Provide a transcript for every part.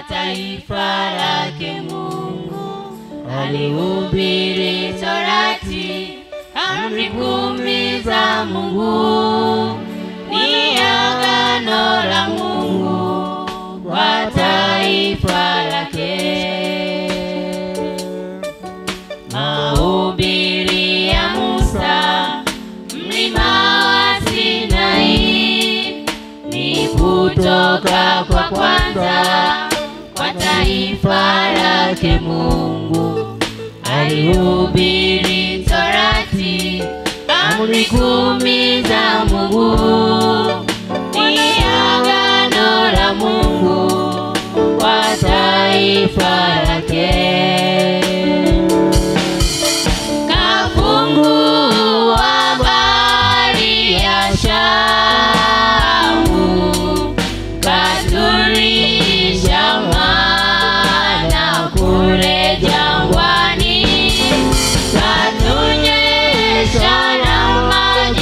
taifa lake Mungu. Alihubiri Torati, amri kumi za Mungu, ni agano la Mungu kwa taifa lake. Mahubiri ya Musa, mlima wa Sinai, ni kutoka kwa kwanza kwa taifa lake Mungu. Alihubiri Torati, amri kumi za Mungu, ni agano la Mungu kwa taifa lake. Kafungua bahari ya Shamu, katurisha mana kule jangwani, katunyesha na maji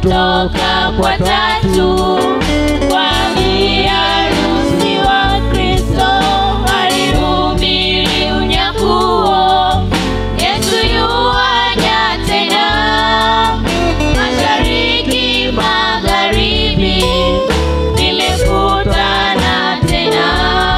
kutoka kwa tatu kwa biharusi wa Kristo alihubiri unyakuo. Yesu yuaja tena, mashariki magharibi vimekutana tena.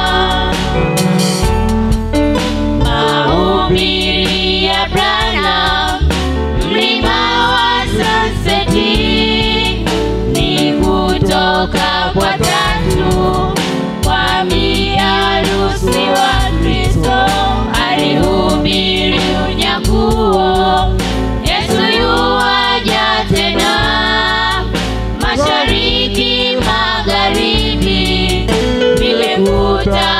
Mahubiri ya Branham, mlima wa Sunseti, ni kutoka kwa tatu kwa biharusi wa Kristo alihubiri unyakuo. Yesu yuaja tena, mashariki magharibi vimekutana